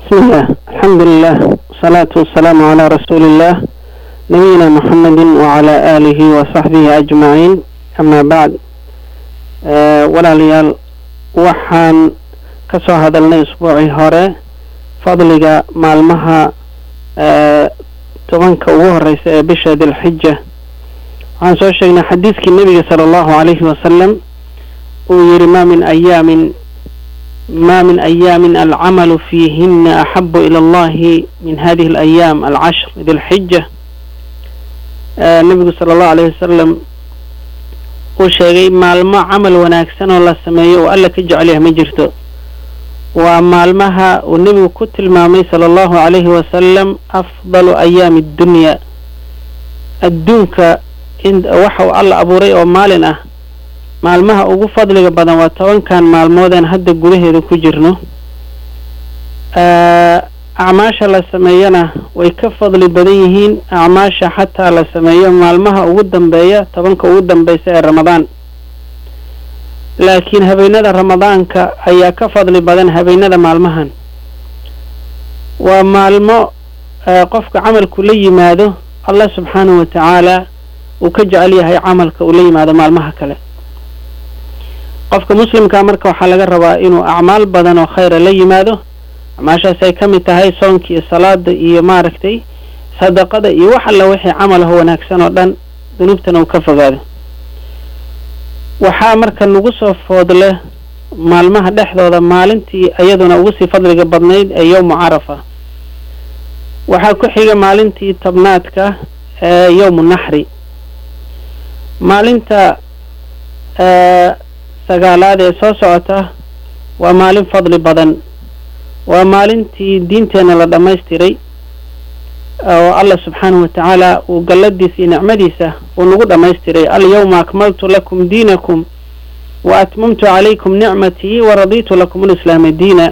بسم الله الحمد لله والصلاة والسلام على رسول الله نبينا محمد وعلى آله وصحبه أجمعين أما بعد أه ولا ليال وحان كسو هذا الأسبوع هوري فضلك مالمها أه tobanka ugu horeysa ee bisha dilxija waxaan soo sheegnay xadiiskii nebiga sala allahu calayhi wasalam uu yihi ma min ayaamin ma min ayaamin alcamalu fiihina axabu ila allahi min hadihi alayaam alcashr dilxija nebigu sala allahu alayhi wasalam uu sheegay maalmo camal wanaagsan oo la sameeyo oo alla ka jecel yahay ma jirto waa maalmaha uu nebigu ku tilmaamay sala allahu calayhi wasalam afdalu ayaami addunya adduunka waxa uu alla abuuray oo maalin ah maalmaha ugu fadliga badan waa tobankan maalmoodeen hadda gudaheeda ku jirno acmaasha la sameeyana way ka fadli badan yihiin acmaasha xataa la sameeyo maalmaha ugu dambeeya tobanka ugu dambeysa ee ramadaan laakiin habeenada ramadaanka ayaa ka fadli badan habeenada maalmahan waa maalmo qofka camalku la yimaado allah subxaanahu wa tacaala uu ka jecel yahay camalka uu la yimaado maalmaha kale qofka muslimka marka waxaa laga rabaa inuu acmaal badan oo khayra la yimaado acmaashaas ay ka mid tahay soonka iyo salaada iyo maaragtay sadaqada iyo wax alla wixii camal aho wanaagsan oo dhan dunuubtana uu ka fogaado waxaa marka nagu soo foodle maalmaha dhexdooda maalintii iyaduna ugu sii fadliga badnayd ee yowmu carafa waxaa ku xiga maalintii tobnaadka ee yowmu naxri maalinta sagaalaad ee soo socota waa maalin fadli badan waa maalintii diinteenna la dhammaystiray oo allah subxaanahu wa tacaala uu galladiisa iyo nicmadiisa uu nagu dhammaystiray alyawma akmaltu lakum diinakum wa atmamtu calaykum nicmatii wa raditu lakum alislaama diina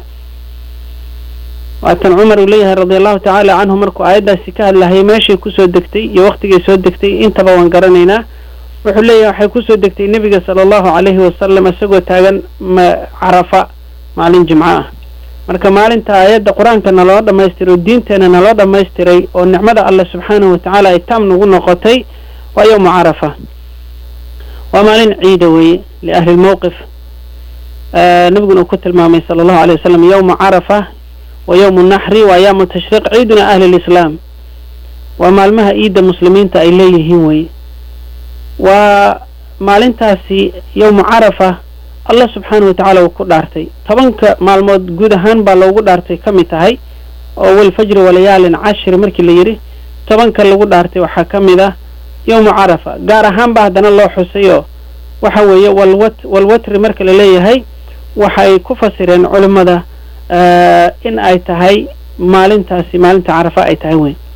waatan cumar uu leeyahay radia allahu tacaala canhu markuu aayaddaasi ka hadlahayay meeshay kusoo degtay iyo waktigay soo degtay intaba waan garanaynaa wuxuu leeyahay waxay kusoo degtay nebiga sala allahu calayhi wasalam isagoo taagan carafa maalin jimco ah marka maalinta aayadda qur-aanka naloo dhamaystiray oo diinteena naloo dhamaystiray oo nicmada allah subxaanahu wa tacaala ay taam nagu noqotay waa yowmu carafa waa maalin ciida weeye liahli lmowqif nabiguna uu ku tilmaamay sala allahu alayh wasalam yowmu carafa wa yowmu naxri wa ayaamu tashriiq ciiduna ahli lislaam waa maalmaha ciidda muslimiinta ay leeyihiin weye waa maalintaasi yowmu carafa allah subxaanahu wa tacaala uu ku dhaartay tobanka maalmood guud ahaan baa loogu dhaartay ka mid tahay oo walfajri walayaalin cashri markii la yidhi tobanka lagu dhaartay waxaa ka mid ah yowmu carafa gaar ahaan ba haddana loo xusayoo waxa weeye walwat walwatri marka la leeyahay waxay ku fasireen culimmada in ay tahay maalintaasi maalinta carafa ay tahay weyn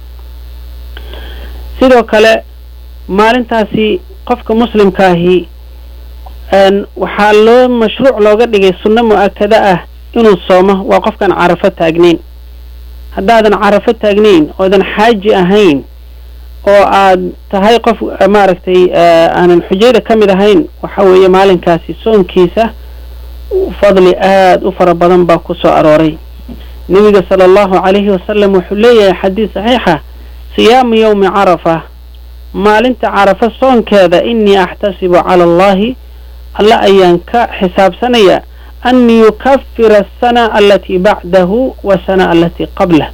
sidoo kale maalintaasi qofka muslimkaahi waxaa loo mashruuc looga dhigay sunno mu-akada ah inuu soomo waa qofkaan carafo taagnayn haddaadan carafo taagnayn oodan xaaji ahayn oo aad tahay qof maaragtay aanan xujayda ka mid ahayn waxa weeye maalinkaasi soonkiisa fadli aad u fara badan baa ku soo arooray nebiga sala allahu calayhi wasalam wuxuu leeyahay xadiis saxiixa siyaamu yowmi carafa maalinta carafa soonkeeda inii axtasibu cala allahi alla ayaan ka xisaabsanaya an yukafira asana alatii bacdahu wasana alatii qablah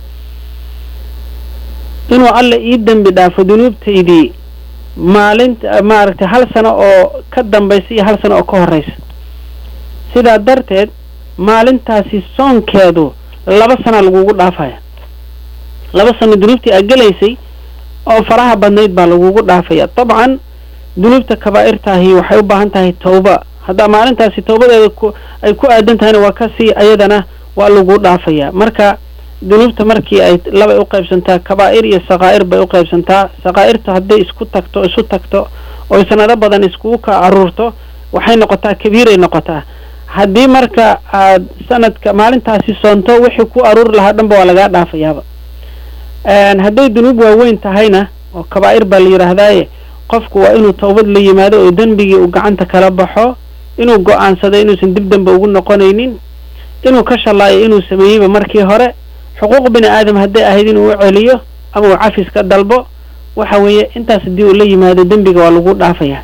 inuu alla ii dembi dhaafo dunuubtaydii maalinta maaragtay hal sano oo ka dambaysa iyo hal sano oo ka horeysa sidaa darteed maalintaasi soonkeedu laba sana lagugu dhaafaya laba sano dunuubtii aa gelaysay oo faraha badnayd baa lagugu dhaafaya dabcan dunuubta kabaa'irtaahi waxay u baahan tahay tawba haddaa maalintaasi tawbadeeda ku ay ku aadan tahayna waa kasii ayadana waa lagu dhaafaya marka dunuubta markii ay labay u qaybsantaa kabaa'ir iyo sakaa'ir bay u qaybsantaa sakaa'irta hadday isku tagto isu tagto oo sanado badan iskugu ka aruurto waxay noqotaa kabiiray noqotaa haddii marka aad sanadka maalintaasi soonto wixii ku aruuri lahaa dhanba waa lagaa dhaafayaaba hadday dunuub waaweyn tahayna oo kabaa'ir baa la yidhaahdaaye qofku waa inuu tawbad la yimaado oo dembigii uu gacanta kala baxo inuu go-aansado inuusan dib dambe ugu noqonaynin inuu ka shallaayo inuu sameeyeyba markii hore xuquuq bini aadam hadday ahayd inuu u celiyo ama uu cafis ka dalbo waxa weeye intaas haddii uu la yimaado dembiga waa lagu dhaafayaa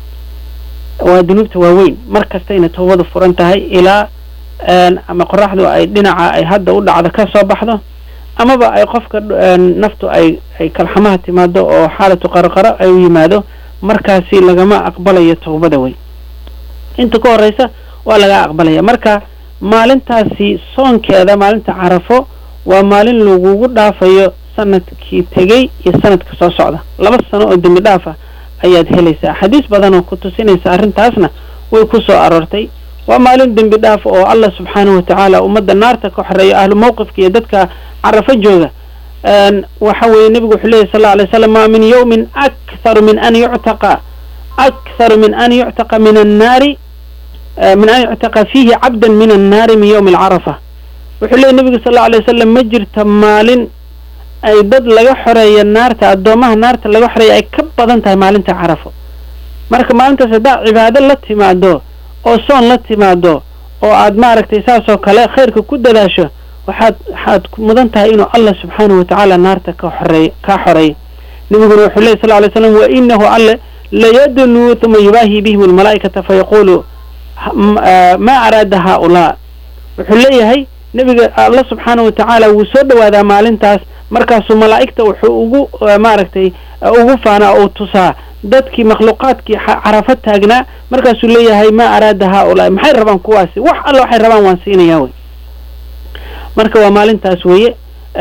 waa dunuubta waaweyn mar kastayna tawbadu furan tahay ilaa ama qoraxdu ay dhinaca ay hadda u dhacdo ka soo baxdo amaba ay qofka naftu ay ay kalxamaha timaado oo xaalatu qarqaro ay u yimaado markaasi lagama aqbalayo tawbada wey inta ka horeysa waa laga aqbalaya marka maalintaasi soonkeeda maalinta carafo waa maalin lagugu dhaafayo sanadkii tegey iyo sanadka soo socda laba sano oo dembi dhaafa ayaad helaysaa xadiis badan oo ku tusinaysa arrintaasna way ku soo aroortay waa maalin dembi dhaaf oo allah subxaanahu watacaala ummadda naarta ka xoreeyo ahlu mawqifka iyo dadka carafo jooga waxa weeye nebigu wuxuu leyahy sal lla alay slam maa min yawmin aktharu min an yuctaqa aktharu min an yuctaqa min annaari min an yuctaqa fiihi cabdan min annaari min yawmi alcarafa wuxuu leeyay nebigu sal lla alay wasalam ma jirta maalin ay dad laga xoreeya naarta addoomaha naarta laga xoreeya ay ka badan tahay maalinta carafo marka maalintaas haddaa cibaado la timaado oo soon la timaado oo aad maaragtay saasoo kale khayrka ku dadaasho waxaad waxaad mudan tahay inuu allah subxaanahu watacaala naarta ka xoreey kaa xoreeyo nebiguna wuxuu lehy sal ly slam wa inahu alle layadnuu uma yubaahi bihim almalaa'ikata fayaqulu ma araada haaulaa wuxuu leeyahay nebiga alla subxaanahu watacaala wuu soo dhawaadaa maalintaas markaasuu malaa'igta wuxuu ugu maaragtay ugu faanaa oo tusaa dadkii makhluuqaadkii carafo taagnaa markaasuu leeyahay ma araada haaulaa maxay rabaan kuwaasi wax alla waxay rabaan waan siinayaa wey marka waa maalintaas weeye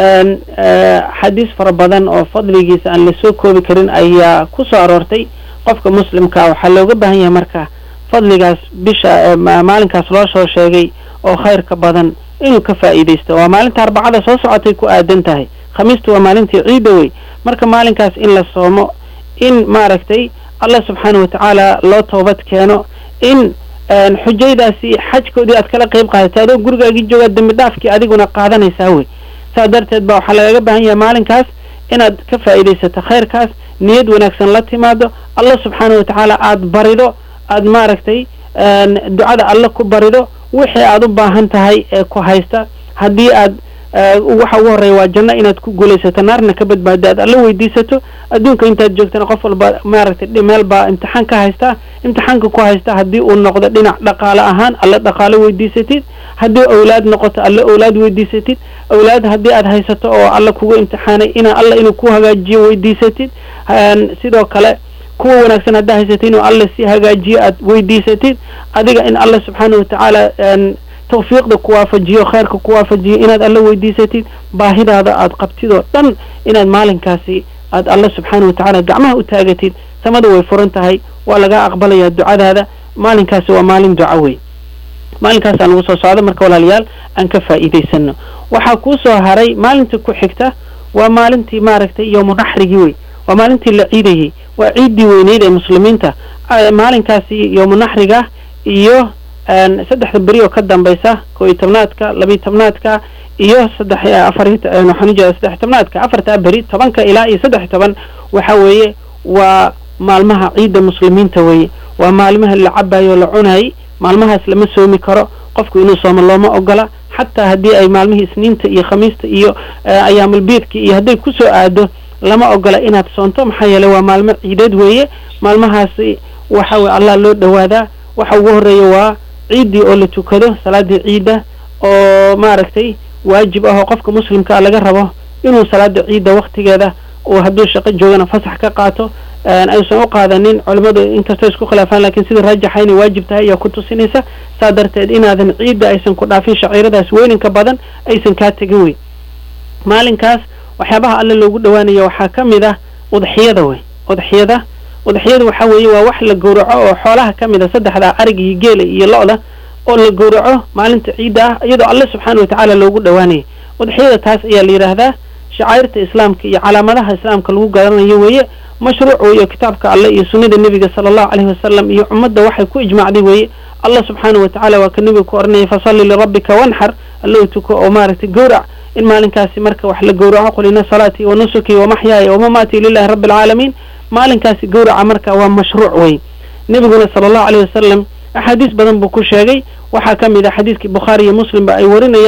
xadiis fara badan oo fadligiisa aan lasoo koobi karin ayaa ku soo aroortay qofka muslimkaa waxaa looga baahan yahay marka fadligaas bisha maalinkaas loo soo sheegay oo khayrka badan inuu ka faa'iidaysto waa maalinta arbacada soo socotay ku aadan tahay khamiistu waa maalintii ciida wey marka maalinkaas in la soomo in maaragtay allah subxaanahu watacaala loo toobad keeno in xujaydaasi xajkoodii aad kala qayb qaadato adoo gurigaagii joogaa dembi dhaafkii adiguna qaadanaysaa wey saas darteed ba waxaa lagaga baahan yahay maalinkaas inaad ka faa'iidaysato khayrkaas niyad wanaagsan la timaado allah subxaanahu watacaala aad barido aad maaragtay ducada alle ku barido wixii aad u baahan tahay ee ku haysta haddii aad waxa ugu horreeya waa janno inaad ku guulaysato naarna ka badbaado aad alla weydiisato adduunka intaad joogtana qof walba maaragtay meel baa imtixaan ka haystaa imtixaanka ku haysta haddii uu noqdo dhinac dhaqaale ahaan alle dhaqaalo weydiisatid haddii awlaad noqoto alle awlaad weydiisatid awlaad haddii aad haysato oo alla kugu imtixaanay ina alla inuu ku hagaajiyo weydiisatid sidoo kale kuwa wanaagsan haddaa haysatid inuu alla si hagaajiyo aad weydiisatid adiga in alla subxaana watacaala tawfiiqda ku waafajiyo khayrka ku waafajiyo inaad alla weydiisatid baahidaada aad qabtid oo dhan inaad maalinkaasi aad alla subxaana watacaala gacmaha u taagatid samada way furan tahay waa laga aqbalayaa ducadaada maalinkaasi waa maalin duca wey maalinkaas aan lagu soo socdo marka walaalayaal aan ka faa'iidaysano waxaa kuu soo haray maalinta ku xigta waa maalintii maaragtay yowmu naxrigii wey waa maalintii la ciidayey waa ciiddii weyneyd ee muslimiinta maalinkaasi yowmu naxriga iyo saddexda beri oo ka dambaysa koo iyo tobnaadka labiyo tobnaadka iyo saddex afar waxaan ujeeda saddex tobnaadka afartaa beri tobanka ilaa iyo saddex toban waxa weeye waa maalmaha ciidda muslimiinta weeye waa maalmaha la cabayo o la cunayay maalmahaas lama soomi karo qofku inuu soomo looma ogola xataa haddii ay maalmihii isniinta iyo khamiista iyo ayaamulbiidka iyo hadday kusoo aado lama ogola inaad soonto maxaa yeeley waa maalmo ciideed weeye maalmahaasi waxa weye allah loo dhawaadaa waxa ugu horreeya waa ciiddii oo la tukado salaadii ciidda oo maaragtay waajib ah oo qofka muslimkaa laga rabo inuu salaada ciidda waktigeeda uu hadduu shaqo joogana fasax ka qaato aysan u qaadanin culimmadu inkastoo isku khilaafaan lakiin sida raajaxa inay waajib tahay ayaa ku tusinaysa saa darteed inaadan ciidda aysan ku dhaafin shaciiradaas weyninka badan aysan kaa tegin wey maalinkaas waxyaabaha alle loogu dhawaanaya waxaa ka mid ah udxiyada wey udxiyada udxiyada waxaa weeye waa wax la gowraco oo xoolaha ka mid a saddexda ariga iyo geela iyo lo-da oo la gowraco maalinta ciidda ah iyadoo alle subxaana watacaala loogu dhawaanaya udxiyada taas ayaa la yidhaahdaa shacairta islaamka iyo calaamadaha islaamka lagu garanayo weeye mashruuc weeye kitaabka alle iyo sunnada nebiga sala allahu caleyhi wasalam iyo ummadda waxay ku ijmaacday weeye allah subxaana watacaala waa ka nebiga ku oranaya fasalli lirabbika wanxar allow tuko oo maaragtay gowrac in maalinkaasi marka wax la gowraco qul ina salaatii wa nusuki wa maxyaaya wamamaatii lilahi rabbi alcaalamiin maalinkaasi gowraca marka waa mashruuc wey nebiguna sala allahu caleyhi wasalam axaadiis badan buu ku sheegay waxaa ka mid ah xadiiskii bukhaari iyo muslimba ay warinayaan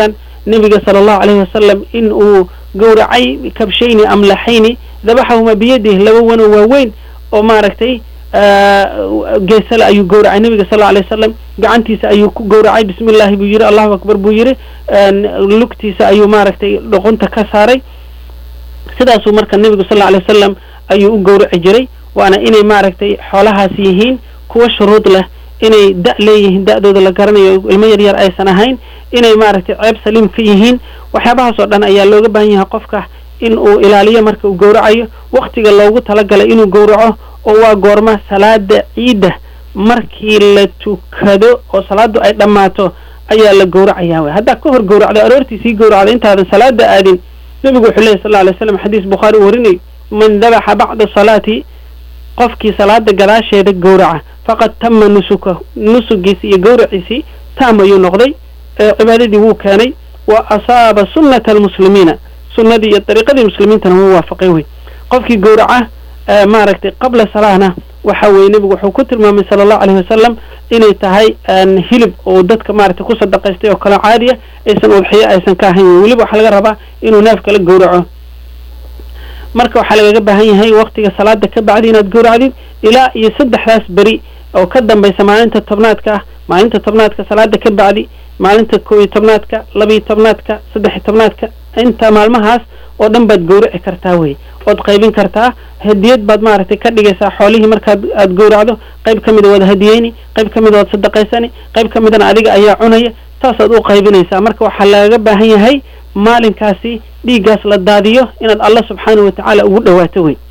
nebiga sala allahu calayhi wasalam in uu gowracay kabshayni amlaxayni dabaxahuma biyadihi laba wano waaweyn oo maaragtay geesale ayuu gowracay nebiga sal alay wasalam gacantiisa ayuu ku gowracay bismi llahi buu yidhi allahu akbar buu yidhi lugtiisa ayuu maaragtay dhoqonta ka saaray sidaasuu marka nebigu sal alay wasalam ayuu u gowraci jiray waana inay maaragtay xoolahaas yihiin kuwa shuruud leh inay da' leeyihiin da'dooda la garanayo ilmo yaryar aysan ahayn inay maaragtay ceeb saliim ka yihiin waxyaabahaas oo dhan ayaa looga baahan yahay qofka in uu ilaaliyo marka uu gowracayo waktiga loogu talagalay inuu gowraco oo waa goorma salaada ciidda markii la tukado oo salaadu ay dhammaato ayaa la gowracayaa wey haddaa ka hor gowracdo aroortii sii gowracdo intaadan salaada aadin nebigu wuxuu lehy sal alay slam xadiis bukhaari uu warinayo man dabaxa bacda salaati qofkii salaada gadaasheeda gowraca faqad tama nusuka nusugiisi iyo gowraciisii taam ayuu noqday cibaadadii wuu keenay wa asaaba sunnata almuslimiina sunnadii iyo dariiqadii muslimiintana wuu waafaqay wey qofkii gowraca maaragtay qabla salaahna waxa weye nebigu wuxuu ku tilmaamay sala allahu alayhi wasalam inay tahay hilib oo dadka maaragtay ku sadaqaystay oo kale caadiya aysan udxiyo aysan ka ahayn wey weliba waxaa laga rabaa inuu neef kala gowraco marka waxaa lagaga baahan yahay waktiga salaada ka bacdi inaad gowracdid ilaa iyo saddexdaas beri oo ka dambaysa maalinta tobnaadka ah maalinta tobnaadka salaada ka bacdi maalinta kow iyo tobnaadka laba iyo tobnaadka saddex iyo tobnaadka inta maalmahaas oo dhan baad gowraci kartaa wey ood qaybin kartaa hadiyad baad maaragtay ka dhigaysaa xoolihii markaad aad gowracdo qayb ka mida waad hadiyeyni qayb ka mida waad sadaqaysani qayb ka midana adiga ayaa cunaya saasaad u qaybinaysaa marka waxaa lagaga baahan yahay maalinkaasi dhiiggaas la daadiyo inaad allah subxaanahu watacaala ugu dhawaato wey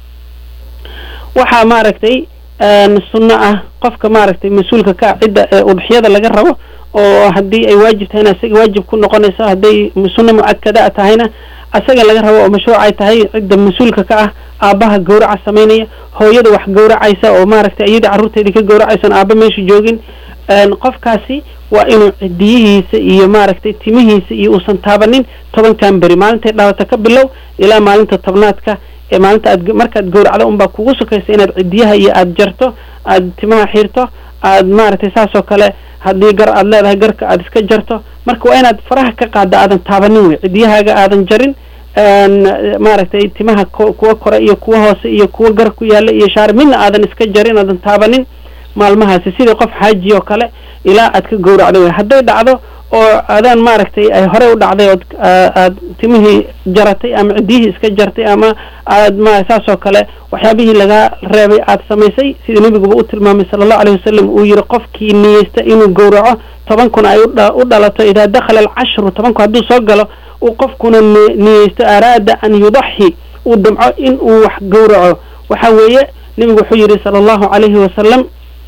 waxaa maaragtay sunno ah qofka maaragtay mas-uulka ka cidda ee udxiyada laga rabo oo haddii ay waajib tahayna isaga waajib ku noqonayso hadday sunno mucadkada tahayna asaga laga rabo oo mashruuc ay tahay cidda mas-uulka ka ah aabbaha gowraca samaynaya hooyada wax gowracaysa oo maaragtay iyada carruurteedii ka gowracaysan aabba meesha joogin qofkaasi waa inuu cidiyihiisa iyo maaragtay timihiisa iyo uusan taabanin tobankan beri maalintay dhaawata ka bilow ilaa maalinta tobnaadka ee maalinta aad markaad gowracdo unbaa kugu sukaysa inaad cidiyaha iyo aad jarto aad timaha xiirto aad maaragtay saasoo kale haddii gar aad leedahay garka aad iska jarto marka waa inaad faraha ka qaadda aadan taabanin wey cidiyahaaga aadan jarin maaragtay timaha kuwa kore iyo kuwa hoose iyo kuwa gar ku yaalla iyo shaar midna aadan iska jarin aadan taabanin maalmahaasi sidii qof xaaji oo kale ilaa aad ka gowracdo wey hadday dhacdo oo adaan maaragtay ay horey u dhacday ood aad timihii jaratay ama ciddiyihii iska jartay ama aad ma saasoo kale waxyaabihii lagaa reebay aad samaysay sida nebiguba u tilmaamay sala allahu alayh wasalam uu yihi qofkii niyeysta inuu gowraco toban kun ay u dhalato idaa dakhala alcashru tobanku hadduu soo galo uu qofkuna niyeysto araada an yudaxi uu damco in uu wax gowraco waxa weeye nebigu wuxuu yidhi sala allahu calayhi wasalam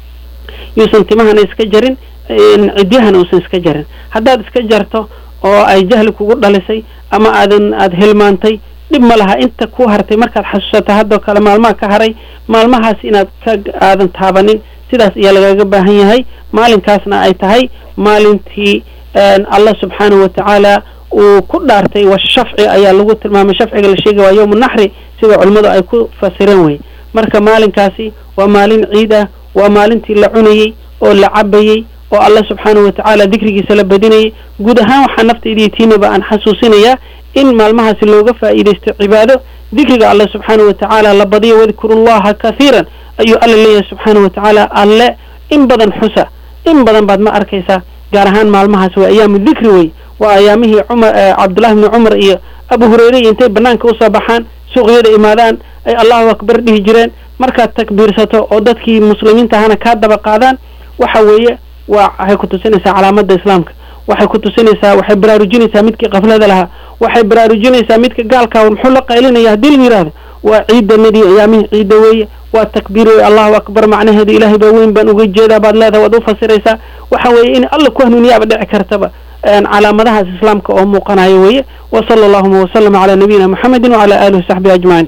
yuusan timahana iska jarin cidyahana uusan iska jarin haddaad iska jarto oo ay jahli kugu dhalisay ama aadan aada hilmaantay dhib ma laha inta ku hartay markaad xasuusato haddoo kale maalmaha ka haray maalmahaas inaad ka aadan taabanin sidaas ayaa lagaga baahan yahay maalinkaasna ay tahay maalintii allah subxaanahu watacaala uu ku dhaartay washafci ayaa lagu tilmaamay shafciga la sheegay waa yowmu naxri sida culimmadu ay ku fasireen wey marka maalinkaasi waa maalin ciid ah waa maalintii la cunayey oo la cabayey oo allah subxaanahu watacaala dikrigiisa la badinayay guud ahaan waxaa naftaydiiyo tiinaba aan xasuusinayaa in maalmahaasi looga faa'iidaysto cibaado dikriga allah subxaanahu watacaala la badiyo wadkuru llaha kathiiran ayuu alla leeyahay subxaanahu watacaala alle in badan xusa in badan baad ma arkaysaa gaar ahaan maalmahaas waa ayaamu dikri wey waa ayaamihii cumar cabdullahi bni cumar iyo abu hureyre iyo intay banaanka usoo baxaan suuqyada imaadaan ay allahu akbar dhihi jireen markaad takbiirsato oo dadkii muslimiinta ahana kaa daba qaadaan waxa weeye waa waxay ku tusinaysaa calaamada islaamka waxay ku tusinaysaa waxay baraarujinaysaa midkii kaflada lahaa waxay baraarujinaysaa midka gaalkaa muxuu la qaylinaya haddii la yidhahdo waa ciidanadii ayaamihii ciidda weeye waa takbiir wey allahu akbar macnaheedu ilaahay baa weyn baan uga jeedaa baad leedahay waad u fasiraysaa waxa weeye in alla ku hanuuniyaaba dhici kartaba calaamadahaas islaamka oo muuqanayo weeye wa sala allahuma wasalama calaa nabiyina muxamedin wacala alihi wasaxbihi ajmaciin